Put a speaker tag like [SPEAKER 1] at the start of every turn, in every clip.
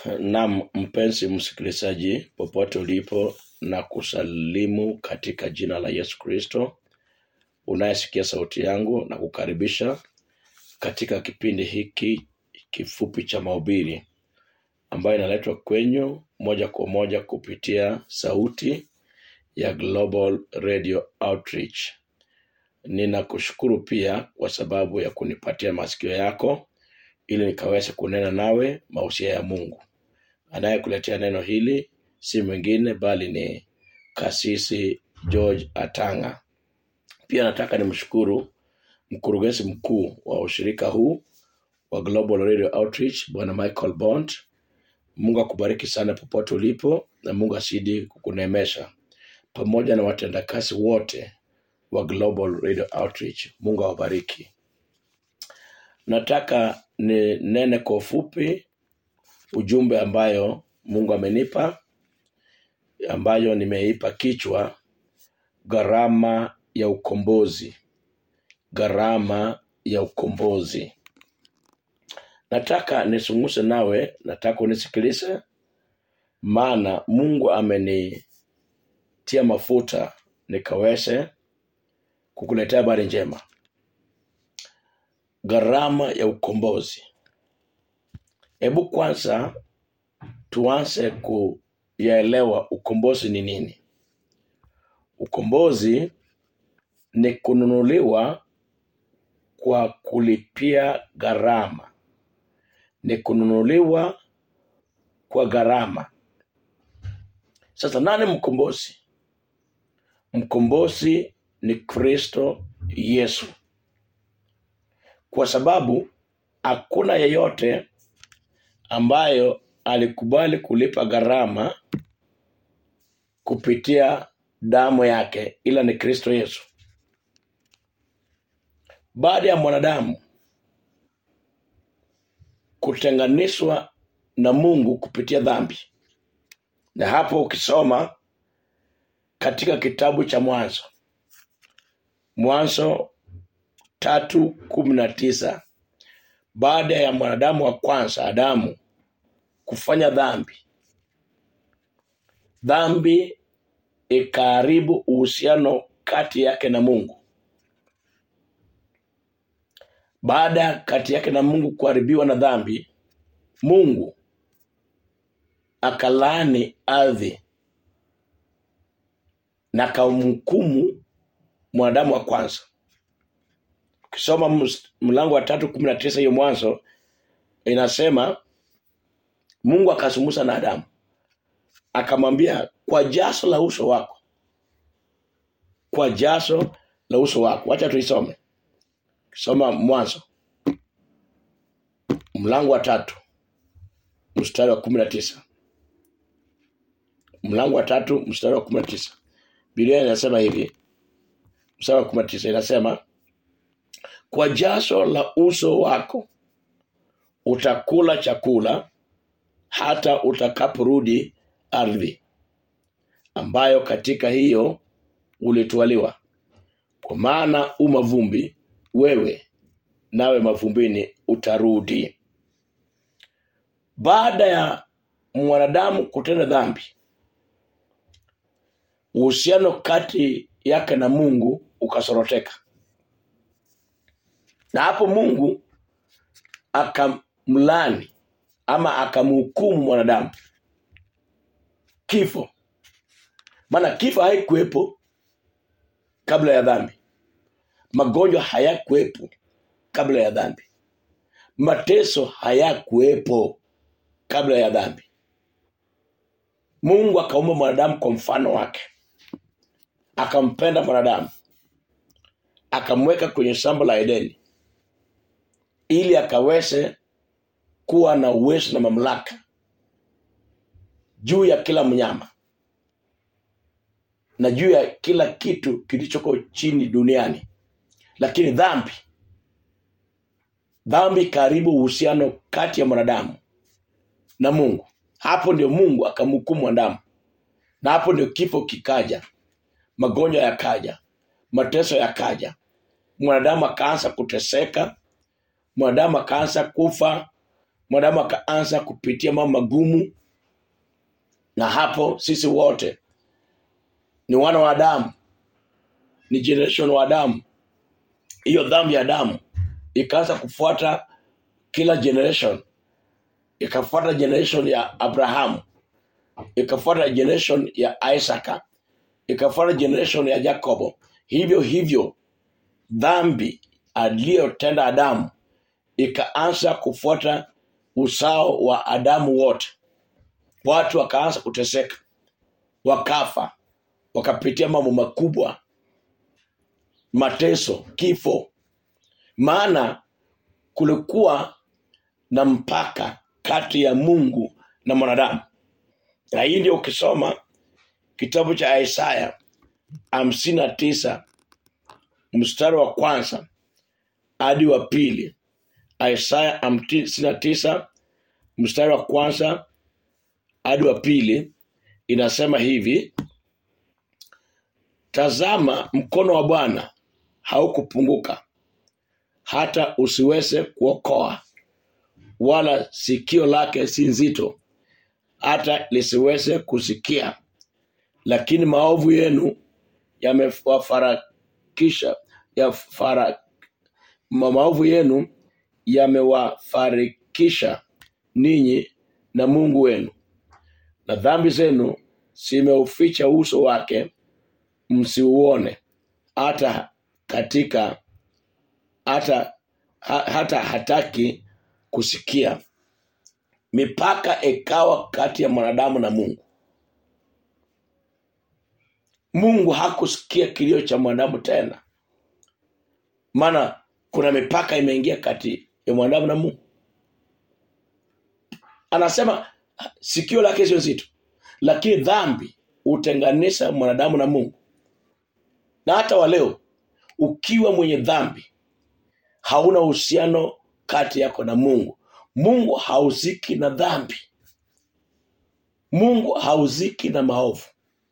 [SPEAKER 1] Naam, mpenzi msikilizaji, popote ulipo, na kusalimu katika jina la Yesu Kristo. Unayesikia sauti yangu na kukaribisha katika kipindi hiki kifupi cha mahubiri ambayo inaletwa kwenyu moja kwa moja kupitia sauti ya Global Radio Outreach. Ninakushukuru pia kwa sababu ya kunipatia masikio yako ili nikaweze kunena nawe mausia ya Mungu. Anayekuletea neno hili si mwingine bali ni Kasisi George Atanga. Pia nataka nimshukuru mkurugenzi mkuu wa ushirika huu wa Global Radio Outreach, Bwana Michael Bond. Mungu akubariki sana popote ulipo, na Mungu asidi kukunemesha pamoja na watendakazi wote wa Global Radio Outreach. Mungu awabariki. Nataka ni nene kwa ufupi ujumbe ambayo Mungu amenipa, ambayo nimeipa kichwa gharama ya ukombozi. Gharama ya ukombozi. Nataka nisunguse nawe, nataka unisikilize, maana Mungu amenitia mafuta nikaweze kukuletea habari njema. Gharama ya ukombozi. Hebu kwanza tuanze kuyaelewa ukombozi ni nini. Ukombozi ni kununuliwa kwa kulipia gharama, ni kununuliwa kwa gharama. Sasa nani mkombozi? Mkombozi ni Kristo Yesu, kwa sababu hakuna yeyote ambayo alikubali kulipa gharama kupitia damu yake ila ni Kristo Yesu. Baada ya mwanadamu kutenganishwa na Mungu kupitia dhambi, na hapo ukisoma katika kitabu cha Mwanzo, Mwanzo tatu kumi na tisa baada ya mwanadamu wa kwanza Adamu kufanya dhambi, dhambi ikaharibu uhusiano kati yake na Mungu. Baada ya kati yake na Mungu kuharibiwa na dhambi, Mungu akalaani ardhi na akamhukumu mwanadamu wa kwanza. Ukisoma ms- mlango wa tatu kumi na tisa hiyo Mwanzo inasema Mungu akazungumza na Adamu akamwambia, kwa jaso la uso wako, kwa jaso la uso wako. Wacha tuisome. Soma Mwanzo mlango wa tatu mstari wa kumi na tisa mlango wa tatu mstari wa kumi na tisa Biblia inasema hivi, mstari wa kumi na tisa inasema kwa jasho la uso wako utakula chakula hata utakaporudi ardhi ambayo katika hiyo ulitwaliwa, kwa maana u mavumbi wewe, nawe mavumbini utarudi. Baada ya mwanadamu kutenda dhambi, uhusiano kati yake na Mungu ukasoroteka, na hapo Mungu akamlani ama akamhukumu mwanadamu kifo, maana kifo haikuwepo kabla ya dhambi, magonjwa hayakuwepo kabla ya dhambi, mateso hayakuwepo kabla ya dhambi. Mungu akaumba mwanadamu kwa mfano wake, akampenda mwanadamu, akamweka kwenye shamba la Edeni ili akaweze kuwa na uwezo na mamlaka juu ya kila mnyama na juu ya kila kitu kilichoko chini duniani. Lakini dhambi, dhambi ikaharibu uhusiano kati ya mwanadamu na Mungu. Hapo ndio Mungu akamhukumu mwanadamu, na hapo ndio kifo kikaja, magonjwa yakaja, mateso yakaja, mwanadamu akaanza kuteseka, mwanadamu akaanza kufa mwanadamu akaanza kupitia mambo magumu na hapo sisi wote ni wana wa adamu ni generation wa adamu hiyo dhambi ya adamu ikaanza kufuata kila generation ikafuata generation ya abrahamu ikafuata generation ya isaka ikafuata generation ya jacobo hivyo hivyo dhambi aliyotenda adamu ikaanza kufuata usao wa adamu wote watu wakaanza kuteseka wakafa wakapitia mambo makubwa mateso kifo maana kulikuwa na mpaka kati ya mungu na mwanadamu na hii ndio ukisoma kitabu cha isaya hamsini na tisa mstari wa kwanza hadi wa pili isaya hamsini na tisa mstari wa kwanza hadi wa pili inasema hivi tazama mkono wa bwana haukupunguka hata usiweze kuokoa wala sikio lake si nzito hata lisiweze kusikia lakini maovu yenu yamewafarakisha yafara, ma- maovu yenu yamewafarikisha ninyi na mungu wenu na dhambi zenu zimeuficha uso wake msiuone hata katika hata ha, hata hataki kusikia mipaka ikawa kati ya mwanadamu na mungu mungu hakusikia kilio cha mwanadamu tena maana kuna mipaka imeingia kati ya mwanadamu na mungu anasema sikio lake sio zito lakini dhambi hutenganisha mwanadamu na mungu na hata wa leo ukiwa mwenye dhambi hauna uhusiano kati yako na mungu mungu hauziki na dhambi mungu hauziki na maovu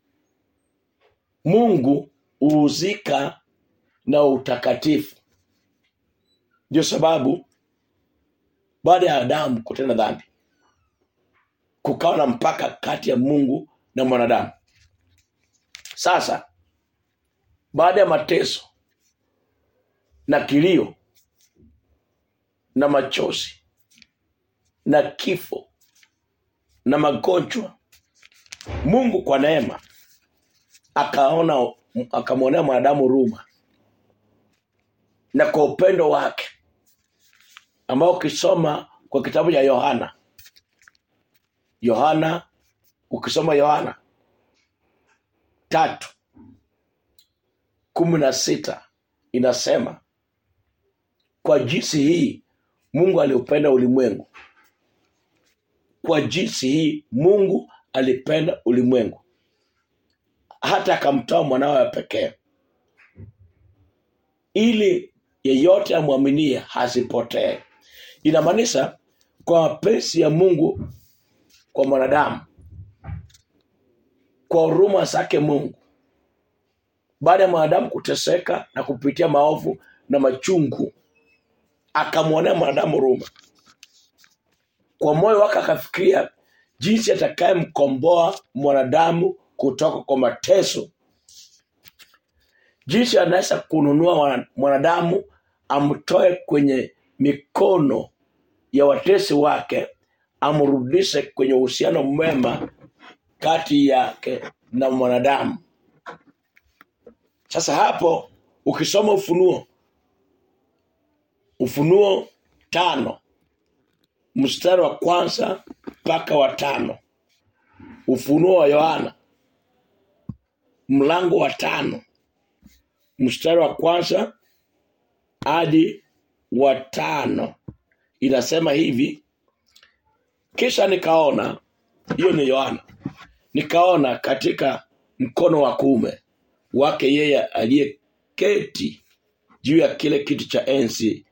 [SPEAKER 1] mungu huuzika na utakatifu ndio sababu baada ya adamu kutenda dhambi kukawa na mpaka kati ya mungu na mwanadamu sasa baada ya mateso na kilio na machozi na kifo na magonjwa mungu kwa neema akaona akamwonea mwanadamu huruma na kwa upendo wake ambao ukisoma kwa kitabu cha yohana yohana ukisoma yohana tatu kumi na sita inasema kwa jinsi hii mungu aliupenda ulimwengu kwa jinsi hii mungu alipenda ulimwengu hata akamtoa mwanawe wa pekee ili yeyote amwaminie hasipotee inamaanisha kwa mapenzi ya mungu kwa mwanadamu kwa huruma zake mungu baada ya mwanadamu kuteseka na kupitia maovu na machungu akamwonea mwanadamu huruma kwa moyo wake akafikiria jinsi atakayemkomboa mwanadamu kutoka kwa mateso jinsi anaweza kununua mwana- mwanadamu amtoe kwenye mikono ya watesi wake amrudishe kwenye uhusiano mwema kati yake na mwanadamu sasa hapo ukisoma ufunuo ufunuo tano mstari wa kwanza mpaka wa tano ufunuo wa yohana mlango wa tano mstari wa kwanza hadi wa tano inasema hivi kisha nikaona hiyo ni yohana nikaona katika mkono wa kuume wake yeye aliyeketi juu ya kile kiti cha enzi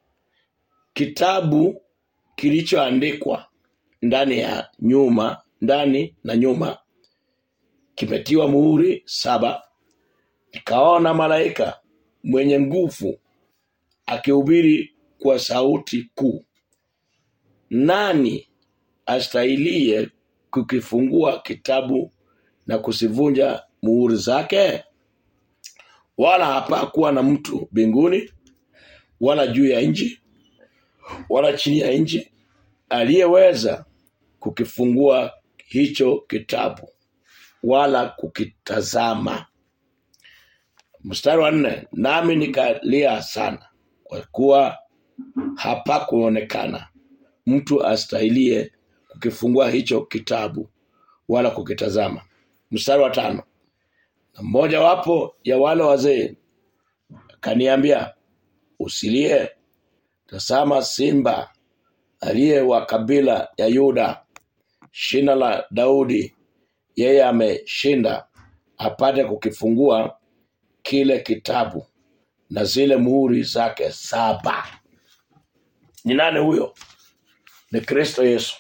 [SPEAKER 1] kitabu kilichoandikwa ndani ya nyuma ndani na nyuma kimetiwa muhuri saba nikaona malaika mwenye nguvu akihubiri kwa sauti kuu nani astahilie kukifungua kitabu na kusivunja muhuri zake? Wala hapakuwa na mtu mbinguni wala juu ya nchi wala chini ya nchi aliyeweza kukifungua hicho kitabu wala kukitazama. Mstari wa nne, nami nikalia sana, kwa kuwa hapakuonekana mtu astahilie kukifungua hicho kitabu wala kukitazama. Mstari wa tano, na mmoja wapo ya wale wazee akaniambia, usilie, tazama simba aliye wa kabila ya Yuda, shina la Daudi, yeye ameshinda apate kukifungua kile kitabu na zile muhuri zake saba. Ni nani huyo? Ni Kristo Yesu.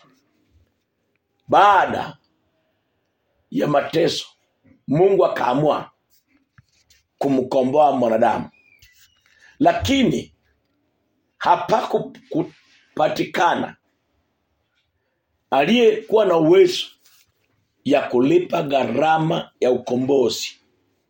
[SPEAKER 1] Baada ya mateso, Mungu akaamua kumkomboa mwanadamu, lakini hapakupatikana aliyekuwa na uwezo ya kulipa gharama ya ukombozi.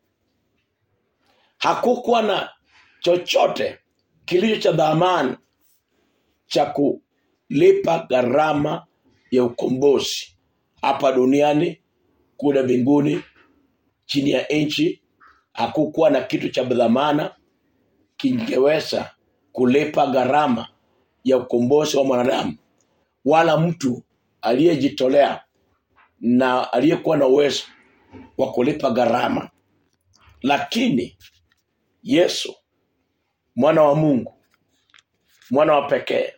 [SPEAKER 1] Hakukuwa na chochote kilicho cha dhamani cha kulipa gharama ya ukombozi hapa duniani, kule mbinguni, chini ya nchi. Hakukuwa na kitu cha dhamana kingeweza kulipa gharama ya ukombozi wa mwanadamu, wala mtu aliyejitolea na aliyekuwa na uwezo wa kulipa gharama. Lakini Yesu mwana wa Mungu, mwana wa pekee,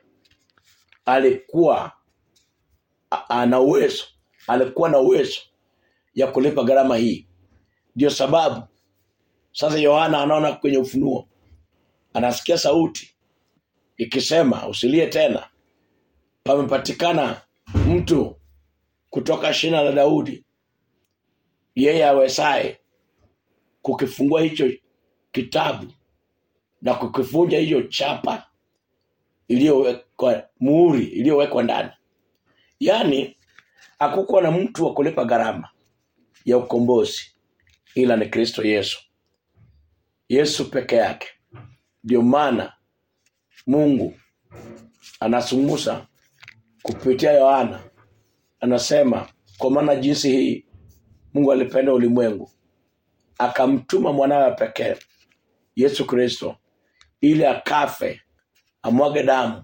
[SPEAKER 1] alikuwa a- ana uwezo, alikuwa na uwezo ya kulipa gharama hii. Ndio sababu sasa Yohana anaona kwenye Ufunuo, anasikia sauti ikisema, usilie tena, pamepatikana mtu kutoka shina la Daudi, yeye awezaye kukifungua hicho kitabu na kukivunja hiyo chapa iliyowekwa muhuri iliyowekwa ndani. Yaani hakukuwa na mtu wa kulipa gharama ya ukombozi ila ni Kristo Yesu, Yesu peke yake. Ndio maana Mungu anazungumza kupitia Yohana, anasema kwa maana jinsi hii Mungu alipenda ulimwengu akamtuma mwanawe pekee Yesu Kristo ili akafe, amwage damu,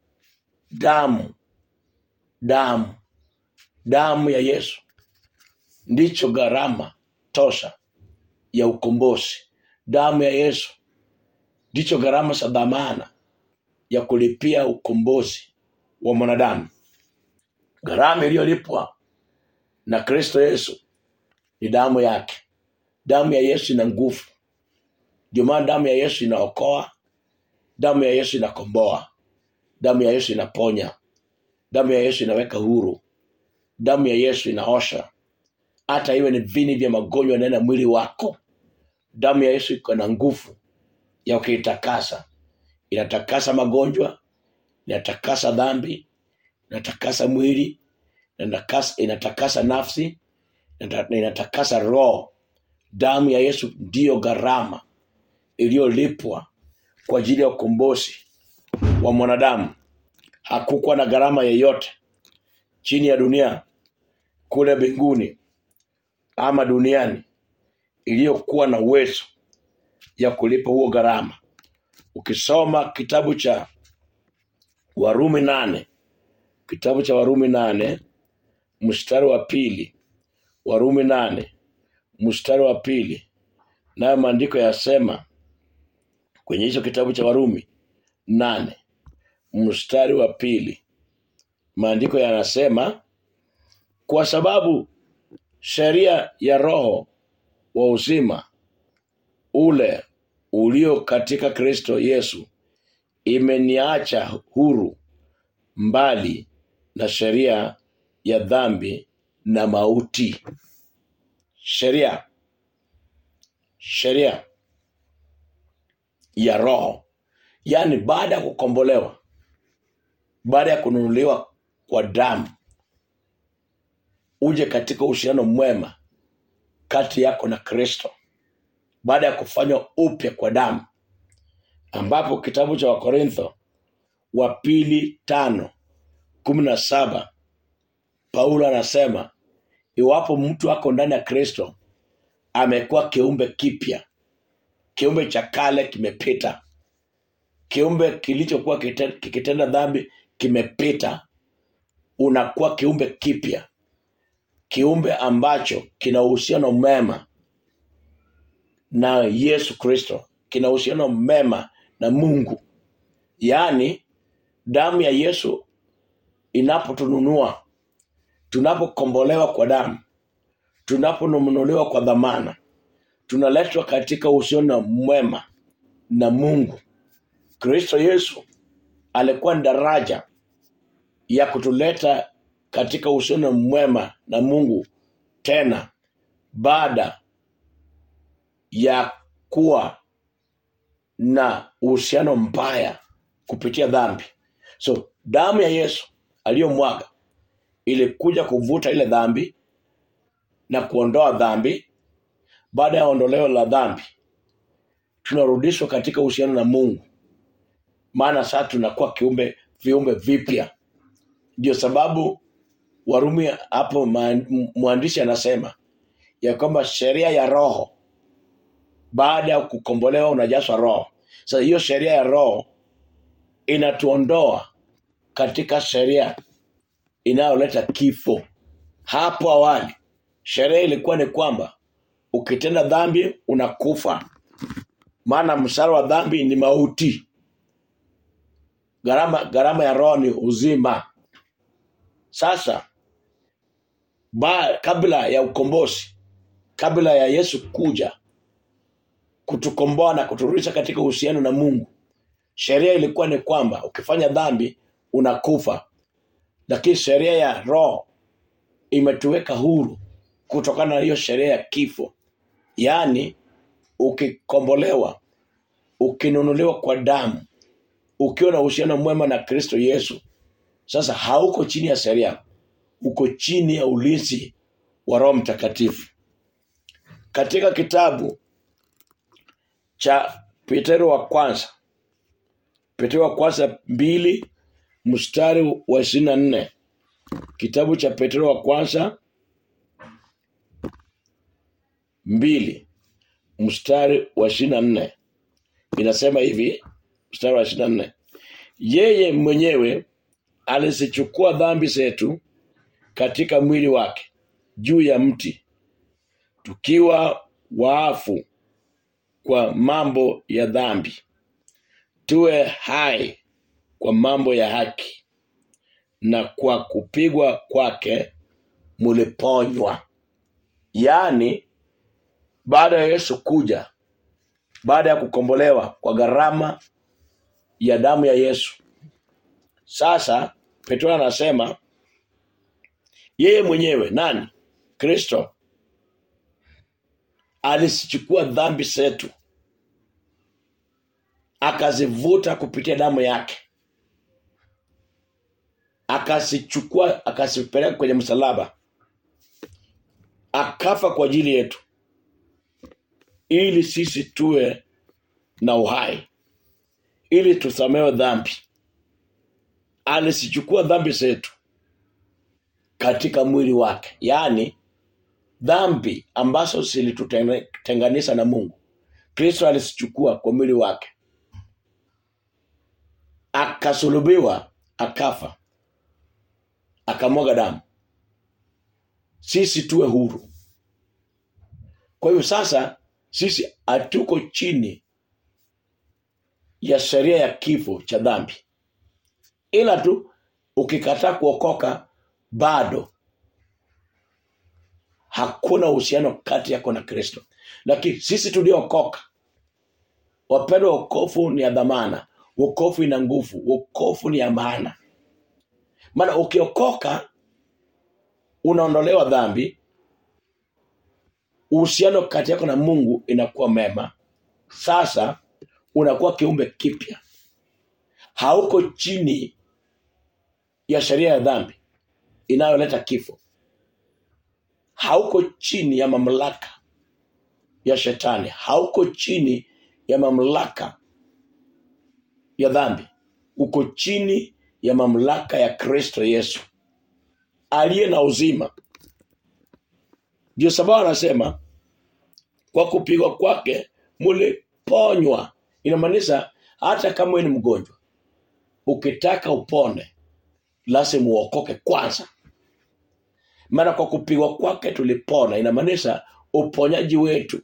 [SPEAKER 1] damu, damu, damu ya Yesu ndicho gharama tosha ya ukombozi. Damu ya Yesu ndicho gharama za dhamana ya kulipia ukombozi wa mwanadamu. Gharama iliyolipwa na Kristo Yesu ni damu yake. Damu ya Yesu ina nguvu, ndio maana damu ya Yesu inaokoa, damu ya Yesu inakomboa, damu ya Yesu inaponya, damu ya Yesu inaweka huru, damu ya Yesu inaosha, hata iwe ni vini vya magonjwa ndani ya mwili wako. Damu ya Yesu iko na nguvu ya kuitakasa, inatakasa magonjwa, inatakasa dhambi, inatakasa mwili, inatakasa, inatakasa nafsi, inata- inatakasa roho. Damu ya Yesu ndiyo gharama iliyolipwa kwa ajili ya ukombozi wa mwanadamu. Hakukuwa na gharama yeyote chini ya dunia, kule mbinguni ama duniani, iliyokuwa na uwezo ya kulipa huo gharama. Ukisoma kitabu cha Warumi nane, kitabu cha Warumi nane mstari wa pili, Warumi nane mstari wa pili, nayo maandiko yasema kwenye hicho kitabu cha Warumi nane mstari wa pili, maandiko yanasema kwa sababu sheria ya roho wa uzima ule ulio katika Kristo Yesu imeniacha huru mbali na sheria ya dhambi na mauti. Sheria sheria ya roho, yaani baada ya kukombolewa, baada ya kununuliwa kwa damu uje katika uhusiano mwema kati yako na kristo baada ya kufanywa upya kwa damu ambapo kitabu cha wakorintho wa pili tano kumi na saba paulo anasema iwapo mtu ako ndani ya kristo amekuwa kiumbe kipya kiumbe cha kale kimepita kiumbe kilichokuwa kite- kikitenda dhambi kimepita unakuwa kiumbe kipya kiumbe ambacho kina uhusiano mema na yesu kristo kina uhusiano mema na mungu yaani damu ya yesu inapotununua tunapokombolewa kwa damu tunaponunuliwa kwa dhamana tunaletwa katika uhusiano mwema na mungu kristo yesu alikuwa ni daraja ya kutuleta katika uhusiano mwema na mungu tena baada ya kuwa na uhusiano mbaya kupitia dhambi so damu ya yesu aliyomwaga ilikuja kuvuta ile dhambi na kuondoa dhambi baada ya ondoleo la dhambi tunarudishwa katika uhusiano na mungu maana sasa tunakuwa kiumbe viumbe vipya ndio sababu warumi hapo ma- mwandishi anasema ya kwamba sheria ya roho baada ya kukombolewa unajaswa roho sasa hiyo sheria ya roho inatuondoa katika sheria inayoleta kifo hapo awali sheria ilikuwa ni kwamba ukitenda dhambi unakufa maana msara wa dhambi ni mauti gharama gharama ya roho ni uzima sasa ba, kabla ya ukombozi kabla ya yesu kuja kutukomboa na kuturudisha katika uhusiano na mungu sheria ilikuwa ni kwamba ukifanya dhambi unakufa lakini sheria ya roho imetuweka huru kutokana na hiyo sheria ya kifo yaani ukikombolewa ukinunuliwa kwa damu ukiwa na uhusiano mwema na kristo yesu sasa hauko chini ya sheria uko chini ya ulinzi wa roho mtakatifu katika kitabu cha petero wa kwanza petero wa kwanza mbili mstari wa ishirini na nne kitabu cha petero wa kwanza mbili mstari wa ishirini na nne inasema hivi mstari wa ishirini na nne yeye mwenyewe alizichukua dhambi zetu katika mwili wake juu ya mti tukiwa waafu kwa mambo ya dhambi tuwe hai kwa mambo ya haki na kwa kupigwa kwake muliponywa yaani baada ya yesu kuja baada ya kukombolewa kwa gharama ya damu ya yesu sasa petro anasema yeye mwenyewe nani kristo alizichukua dhambi zetu akazivuta kupitia damu yake akazichukua akazipeleka kwenye msalaba akafa kwa ajili yetu ili sisi tuwe na uhai ili tusamewe dhambi alizichukua dhambi zetu katika mwili wake yaani dhambi ambazo zilitutenganisha na mungu kristo alizichukua kwa mwili wake akasulubiwa akafa akamwaga damu sisi tuwe huru kwa hiyo sasa sisi hatuko chini ya sheria ya kifo cha dhambi ila tu ukikataa kuokoka bado hakuna uhusiano kati yako na kristo lakini sisi tuliookoka wapendwa wokofu ni ya dhamana wokofu ina nguvu wokofu ni ya maana maana ukiokoka unaondolewa dhambi uhusiano kati yako na mungu inakuwa mema sasa unakuwa kiumbe kipya hauko chini ya sheria ya dhambi inayoleta kifo hauko chini ya mamlaka ya shetani hauko chini ya mamlaka ya dhambi uko chini ya mamlaka ya kristo yesu aliye na uzima ndio sababu anasema kwa kupigwa kwake muliponywa inamaanisha hata kama wewe ni mgonjwa ukitaka upone lazima uokoke kwanza maana kwa kupigwa kwake tulipona inamaanisha uponyaji wetu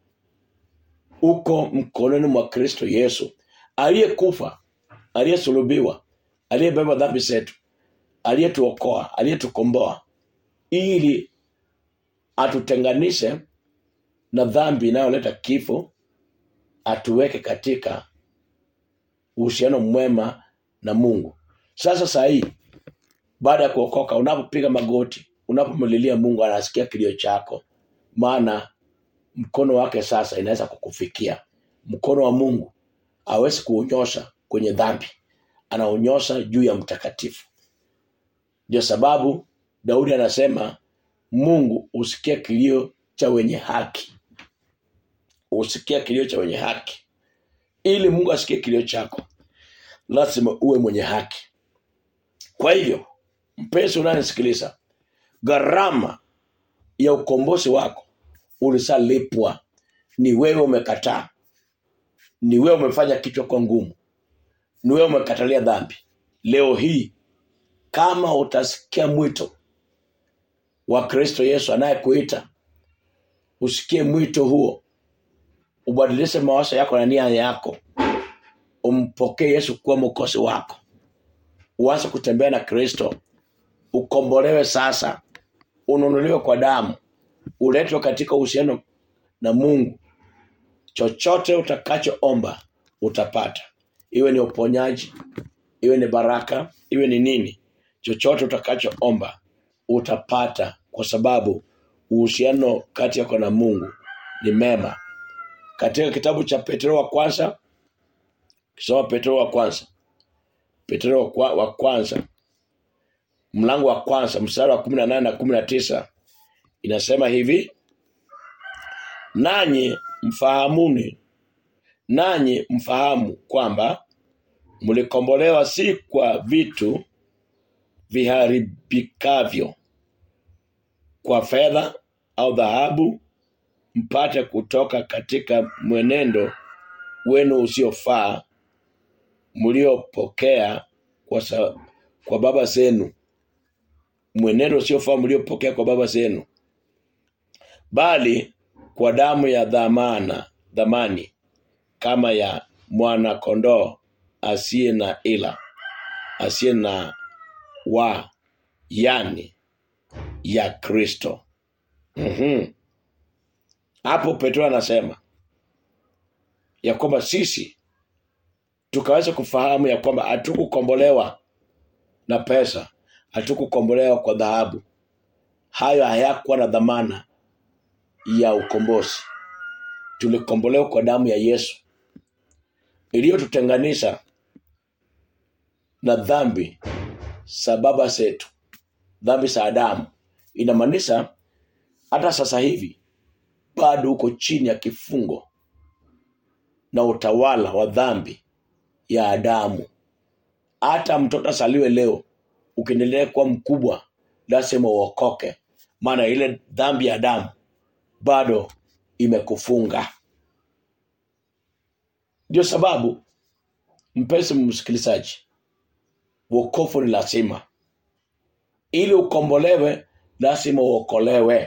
[SPEAKER 1] uko mkononi mwa kristo yesu aliyekufa aliyesulubiwa aliyebeba dhambi zetu aliyetuokoa aliyetukomboa ili atutenganishe na dhambi inayoleta kifo atuweke katika uhusiano mwema na mungu sasa saa hii baada ya kuokoka unapopiga magoti unapomlilia mungu anasikia kilio chako maana mkono wake sasa inaweza kukufikia mkono wa mungu awezi kuunyosha kwenye dhambi anaonyosha juu ya mtakatifu ndio sababu daudi anasema mungu usikia kilio cha wenye haki usikia kilio cha wenye haki ili mungu asikie kilio chako lazima uwe mwenye haki kwa hivyo mpenzi unanisikiliza gharama ya ukombozi wako ulishalipwa ni wewe umekataa ni wewe umefanya kichwa kwa ngumu ni wewe umekatalia dhambi leo hii kama utasikia mwito wa kristo yesu anayekuita usikie mwito huo ubadilishe mawazo yako na nia yako umpokee yesu kuwa mwokozi wako uanze kutembea na kristo ukombolewe sasa ununuliwe kwa damu uletwe katika uhusiano na mungu chochote utakachoomba utapata iwe ni uponyaji iwe ni baraka iwe ni nini chochote utakachoomba utapata kwa sababu uhusiano kati yako na mungu ni mema katika kitabu cha petro wa kwanza kisoma petro wa kwanza petro wa kwa- wa kwanza mlango wa kwanza mstari wa kumi na nane na kumi na tisa inasema hivi nanyi mfahamuni nanyi mfahamu kwamba mlikombolewa si kwa vitu viharibikavyo kwa fedha au dhahabu mpate kutoka katika mwenendo wenu usiofaa mliopokea kwa, sa, kwa baba zenu mwenendo usiofaa mliopokea kwa baba zenu bali kwa damu ya dhamana dhamani kama ya mwana kondoo asiye na ila asiye na wa yani ya kristo mm-hmm. hapo petro anasema ya kwamba sisi tukaweza kufahamu ya kwamba hatukukombolewa na pesa hatukukombolewa kwa dhahabu hayo hayakuwa na dhamana ya ukombozi tulikombolewa kwa damu ya yesu iliyotutenganisha na dhambi za baba zetu dhambi za adamu inamaanisha hata sasa hivi bado uko chini ya kifungo na utawala wa dhambi ya adamu hata mtoto asaliwe leo ukiendelea kuwa mkubwa lazima uokoke maana ile dhambi ya adamu bado imekufunga ndio sababu mpenzi msikilizaji wokovu ni lazima ili ukombolewe lazima uokolewe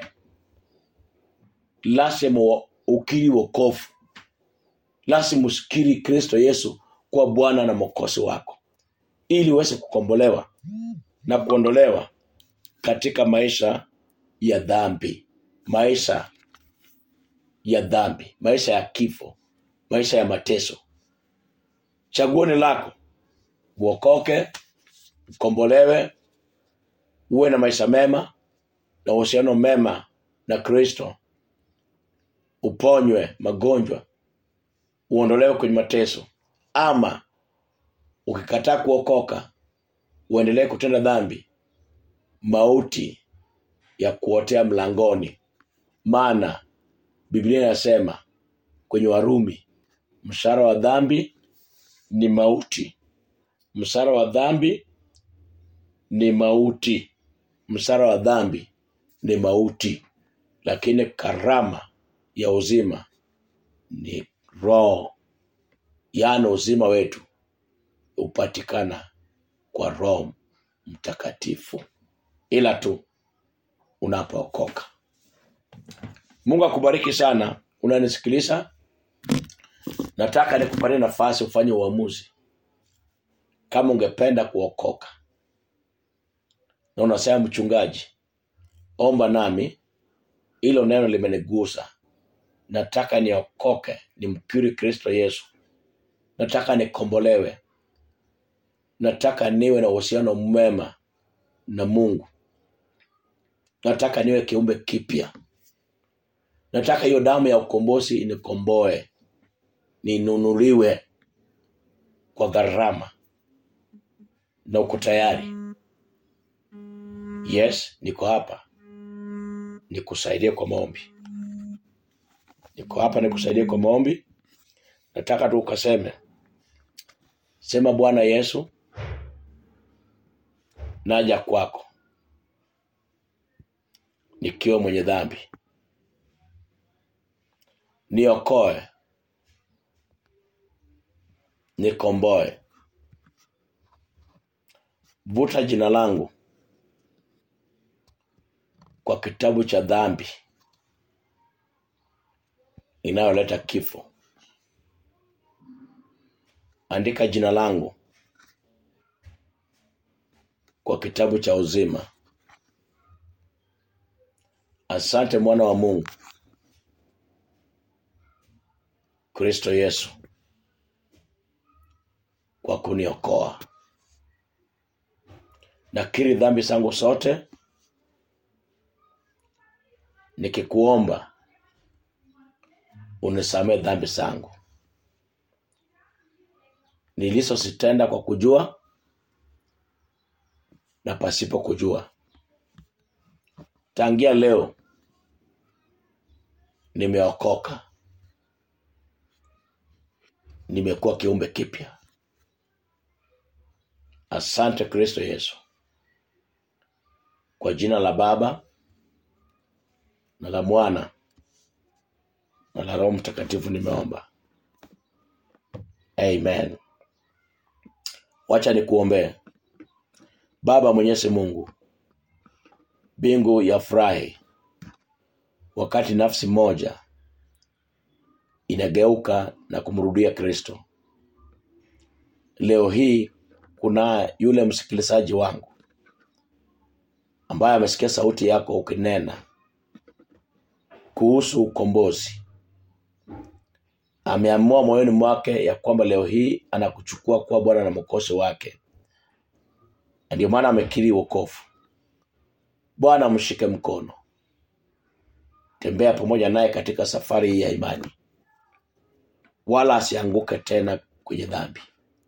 [SPEAKER 1] lazima wa- ukiri wokovu lazima usikiri kristo yesu kuwa bwana na mwokozi wako ili uweze kukombolewa na kuondolewa katika maisha ya dhambi maisha ya dhambi maisha ya kifo maisha ya mateso chaguo ni lako uokoke ukombolewe uwe na maisha mema na uhusiano mema na kristo uponywe magonjwa uondolewe kwenye mateso ama ukikataa kuokoka uendelee kutenda dhambi mauti ya kuotea mlangoni maana biblia inasema kwenye warumi mshahara wa dhambi ni mauti mshahara wa dhambi ni mauti mshahara wa dhambi ni mauti lakini karama ya uzima ni roho yaani uzima wetu hupatikana kwa roho mtakatifu ila tu unapookoka mungu akubariki sana unanisikiliza nataka nikupatie nafasi ufanye uamuzi kama ungependa kuokoka na unasema mchungaji omba nami hilo neno limenigusa nataka niokoke nimkiri kristo yesu nataka nikombolewe nataka niwe na uhusiano mwema na mungu nataka niwe kiumbe kipya nataka hiyo damu ya ukombozi inikomboe ninunuliwe kwa gharama na uko tayari yes niko hapa nikusaidie kwa maombi niko hapa nikusaidie kwa maombi nataka tu ukaseme sema bwana yesu naja kwako nikiwa mwenye dhambi niokoe nikomboe vuta jina langu kwa kitabu cha dhambi inayoleta kifo andika jina langu kwa kitabu cha uzima asante mwana wa mungu kristo yesu kwa kuniokoa nakiri dhambi zangu zote nikikuomba unisamee dhambi zangu nilizozitenda kwa kujua na pasipo kujua tangia leo nimeokoka nimekuwa kiumbe kipya asante kristo yesu kwa jina la baba na la mwana na la roho mtakatifu nimeomba amen wacha nikuombee baba mwenyezi mungu mbingu ya furahi wakati nafsi moja inageuka na kumrudia kristo leo hii kuna yule msikilizaji wangu ambaye amesikia sauti yako ukinena kuhusu ukombozi ameamua moyoni mwake ya kwamba leo hii anakuchukua kuwa bwana na mwokozi wake na ndio maana amekiri wokovu bwana mshike mkono tembea pamoja naye katika safari hii ya imani wala asianguke tena kwenye dhambi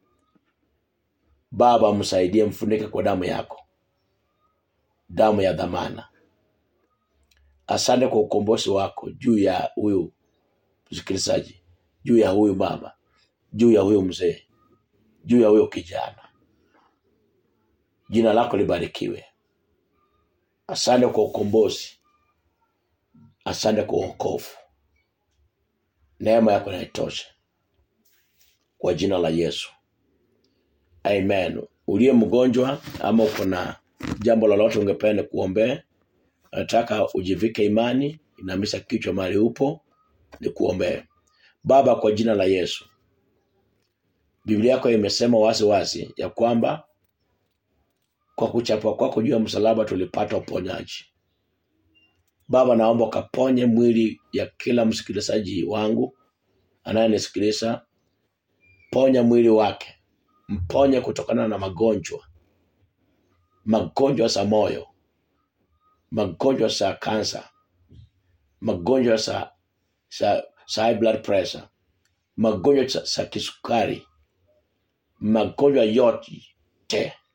[SPEAKER 1] baba msaidie mfunike kwa damu yako damu ya dhamana asante kwa ukombozi wako juu ya huyu msikilizaji juu ya huyu baba juu ya huyu mzee juu ya huyo kijana jina lako libarikiwe asante kwa ukombozi asante kwa uokovu neema yako naitosha kwa jina la yesu amen uliye mgonjwa ama uko na jambo lolote ungependa kuombea nataka ujivike imani inamisha kichwa mahali upo ni kuombea baba kwa jina la yesu biblia yako imesema wazi wazi ya kwamba kwa kuchapwa kwako juu ya msalaba tulipata uponyaji baba naomba ukaponye mwili ya kila msikilizaji wangu anayenisikiliza ponya mwili wake mponye kutokana na magonjwa magonjwa za moyo magonjwa za kansa magonjwa za, za, za high blood pressure magonjwa za, za kisukari magonjwa yote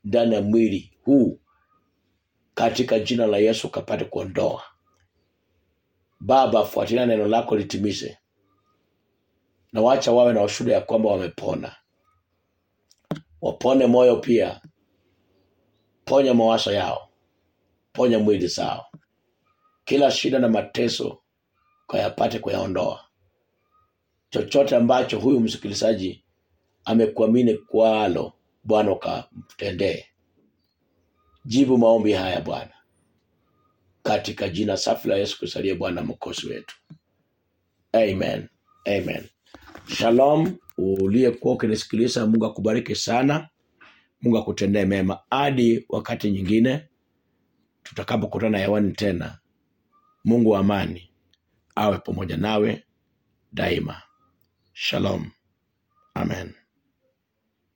[SPEAKER 1] ndani ya mwili huu katika jina la yesu kapate kuondoa baba fuatilia neno lako litimize na wacha wawe na ushuhuda ya kwamba wamepona wapone moyo pia ponya mawazo yao ponya mwili zao kila shida na mateso kayapate kuyaondoa chochote ambacho huyu msikilizaji amekuamini kwalo bwana ukamtendee jibu maombi haya bwana katika jina safi la yesu kristo aliye bwana mkosi wetu amen amen shalom uliyekuwa ukinisikiliza mungu akubariki sana mungu akutendee mema hadi wakati nyingine tutakapokutana hewani tena mungu wa amani awe pamoja nawe daima shalom amen